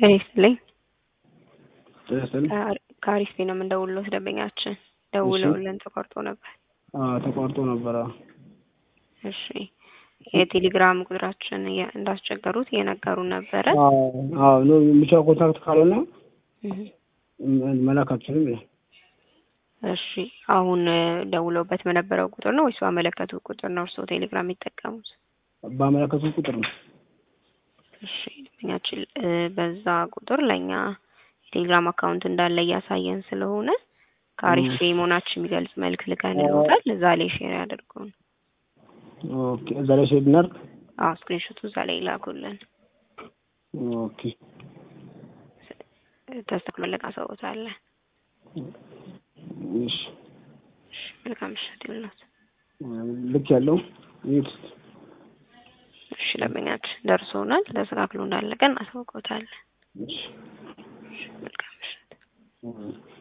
ጤና ይስጥልኝ። ጤና ይስጥልኝ። ከአሪፍ ነው የምንደውልሎት ደንበኛችን ደውለውልን ተቋርጦ ነበር። አዎ ተቋርጦ ነበረ። እሺ የቴሌግራም ቁጥራችን እየ- እንዳስቸገሩት እየነገሩን ነበረ። አዎ አዎ ኖ ብቻ ኮንታክት ካልሆነ እህ። ም- መላክ አልችልም ይላል። እሺ አሁን እ፣ ደውለውበት በነበረው ቁጥር ነው ወይስ ባመለከቱ ቁጥር ነው እርስዎ ቴሌግራም የሚጠቀሙት? ባመለከቱት ቁጥር ነው። እሺ ደንበኛችን እ፣ በዛ ቁጥር ለእኛ የቴሌግራም አካውንት እንዳለ እያሳየን ስለሆነ ከአሪፍ እ። መሆናችን የሚገልጽ መልክ ልከን ይወጣል። እዛ ላይ ሼር ያደርጉን። ኦኬ እዛ ላይ ሼር እናድርግ። አዎ ስክሪንሾቱ እዛ ላይ ይላኩልን። ኦኬ ተስተክሎ መለቃ ሰውታለን። እሺ እሺ መልካም ምሽት ይሁንልዎት። ልክ ያለው ይህ እሺ ደንበኛችን ደርሶናል። ተስተካክሎ እንዳለቀ እናሳውቅዎታለን። እሺ እሺ መልካም ምሽት። እ።